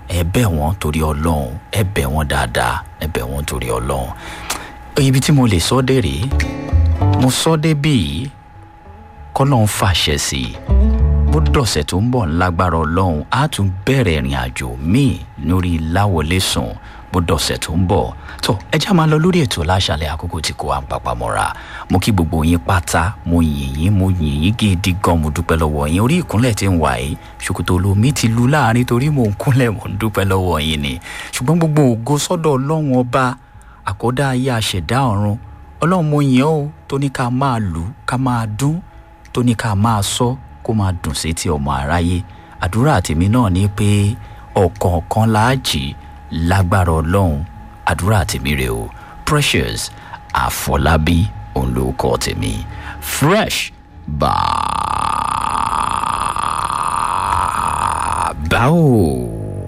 ẹ bẹ̀ wọ́n torí ọlọ́run ẹ bẹ̀ wọ́n dáadáa ẹ bẹ̀ wọ́n torí ọlọ́run ibi tí mo lè sọ dé rèé mo sọ dé bíi kọ́lọ́n fàṣẹ sí i bó dọ̀sẹ̀ tó ń bọ̀ ńlágbára ọlọ́run á tún bẹ̀rẹ̀ ìrìn àjò míì lórí láwọlé sùn bó dọ̀sẹ̀ tó ń bọ̀ tó ẹ já máa lọ lórí ètò láṣàlẹ̀ àkókò tí kò wá ń papà mọ́ra mo kí gbogbo yín pátá mo yìn yín mo yìn yín gidi gan mo dúpẹ́ lọ́wọ́ yín orí ìkúnlẹ̀ tí ń wà yìí ṣòkòtò olómi ti lu láàrin torí mò ń kúnlẹ̀ mò ń dúpẹ́ lọ́wọ́ yín ni ṣùgbọ́n gbogbo ògo sọ́dọ̀ ọlọ́run ọba àkọ́dá ayé àṣẹ̀dá ọ̀run ọlọ́run mo yìn ọ́ o tó ní ká máa lù ká máa dún tó ní ká máa sọ kó máa dùn sétí ọmọ aráyé àdúrà tèmi náà ni pé ọ̀kọ̀ọ̀kan láàjì lágbára ọlọ́run àdúrà tèmi rè o precious àfọlábí òun ló kọ́ tèmi fresh bàbá o.